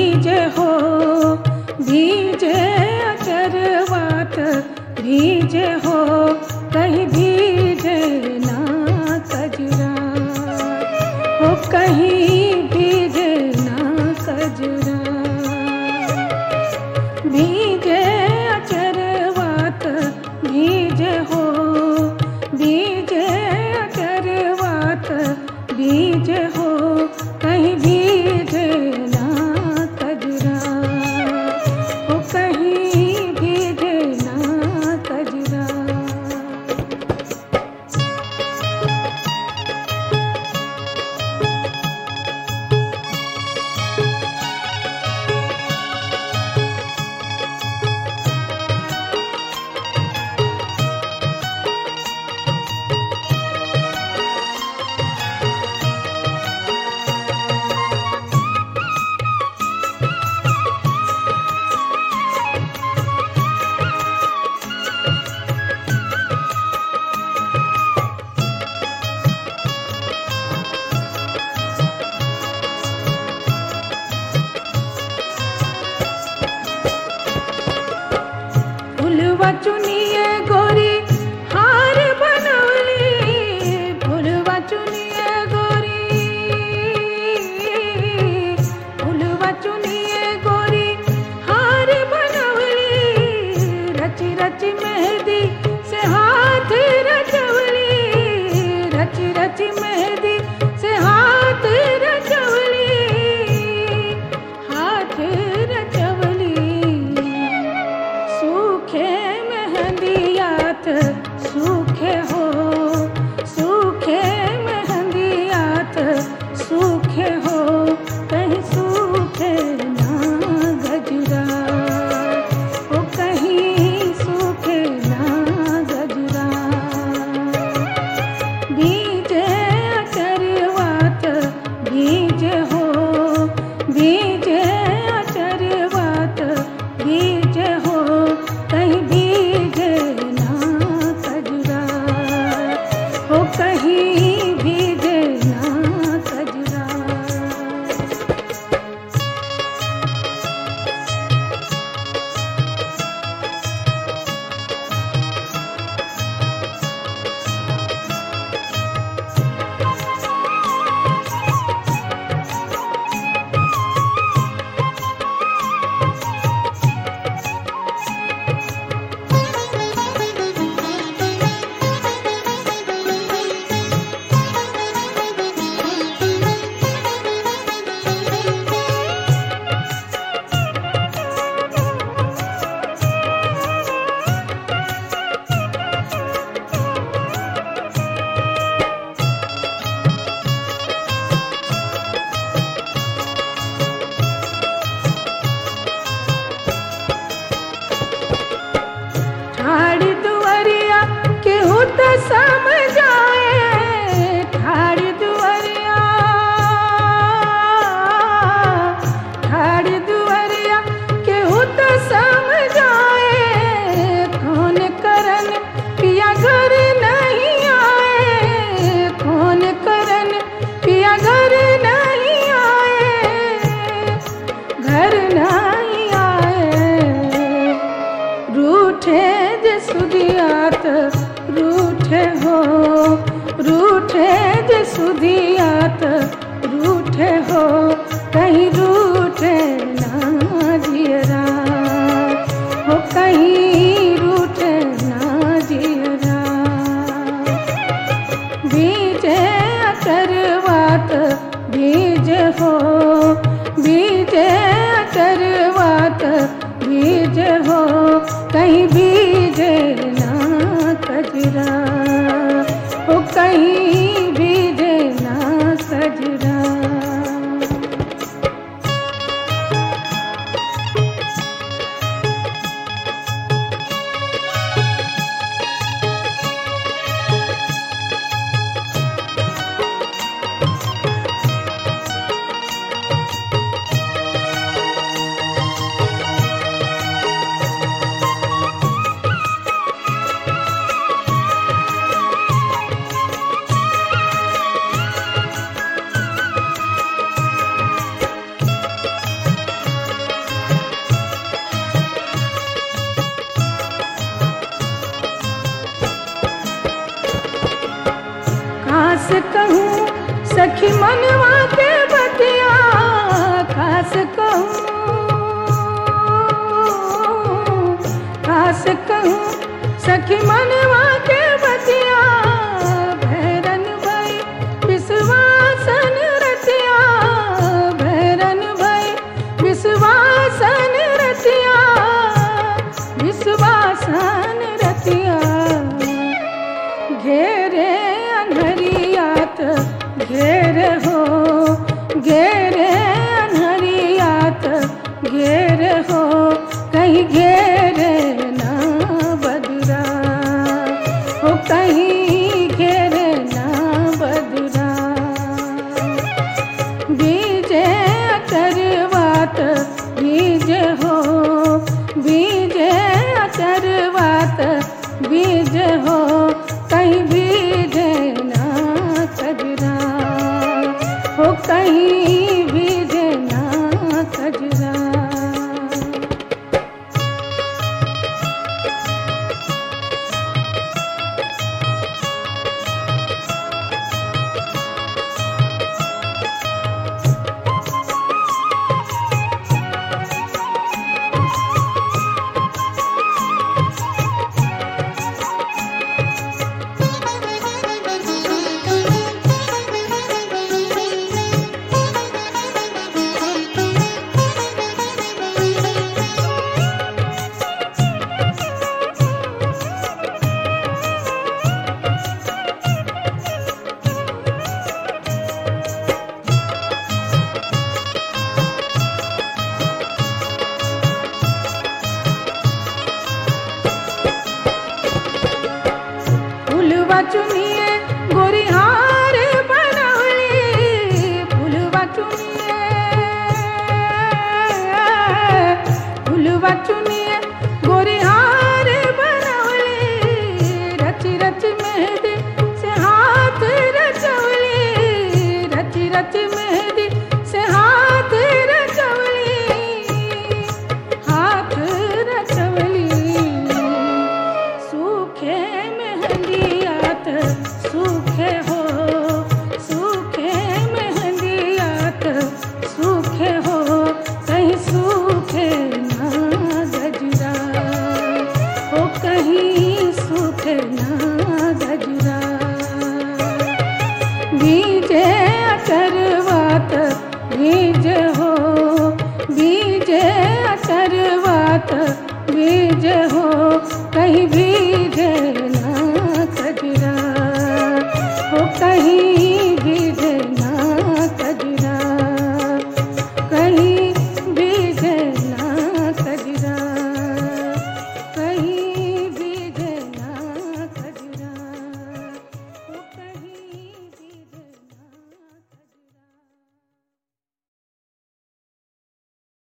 भीजे हो भीजे अचरवात भीजे हो कहीं भीजे ना कजरा हो कहीं भीजे ना कजरा भीजे अचरवात भीजे हो भीजे अचरवात भीजे हो कहीं भीजे ना कजरा हो कहीं भीजे ना कजरा फुलवा चुनिए गोरी हार बनवली फुलवा चुनिए गोरी फुलवा चुनिए गोरी हार बनवली रची रची मेहंदी से हाथ रचवली रची रची मेहंदी से हाथ रचवली हाथ रचवली सूखे मेहंदियात सूखे हो सूखे मेहंदियात सूखे हो कहीं सूखे ना गजरा ओ कहीं सूखे ना गजरा बीजे अचरवात बीजे हो बीजे अचरवात बीजे हो कहीं बीजे ना कजरा हो कहीं बीजे ना कजरा ठाड़ दुआरिया केहू त समझाए ठाड़ दुआरिया ठाड़ दुआरिया केहू त समझाए कौन करन पिया घर नहीं आए कौन करन पिया घर नहीं आए घर नहीं आए रूठे जे सुदियात रूठे हो रूठे जे सुदियात रूठे हो कहीं रूठे ना जियरा हो कहीं रूठे ना जियरा बीजे अचरवात बीज हो बीजे अचरवात बीज हो कहीं बीजे ना कजरा हो कहीं बीजे ना कजरा सखी मनवा के बतिया खास कहूँ खास कहूँ सखी मनवा के बतिया भैरन भई विश्वासन रतिया भैरन भई विश्वासन रतिया विश्वासन रतिया घेरे अनहरियात घेर हो घेरे अनहरियात घेर हो कहीं घेरे ना बदरा हो कहीं घेरे ना बदरा बीजे अचरवात बीज हो बीजे अचरवात बीज हो कहीं बीजे ना कजरा हो कहीं बीजे ना कजरा फुलवा चुनिए गोरी हार बनवली फुलवा चुनिए फुलवा चुनिए गोरी हार बनवली रची रची मेहंदी से हाथ रचवली रची रची मेहंदी से हाथ रचवली हाथ रचवली सूखे मेहंदियात सूखे हो सूखे मेहंदियात सूखे हो कहीं सूखे ना गजरा हो कहीं सूखे ना गजरा बीजे अचरवात बीज हो बीजे अचरवात बीज हो कहीं भी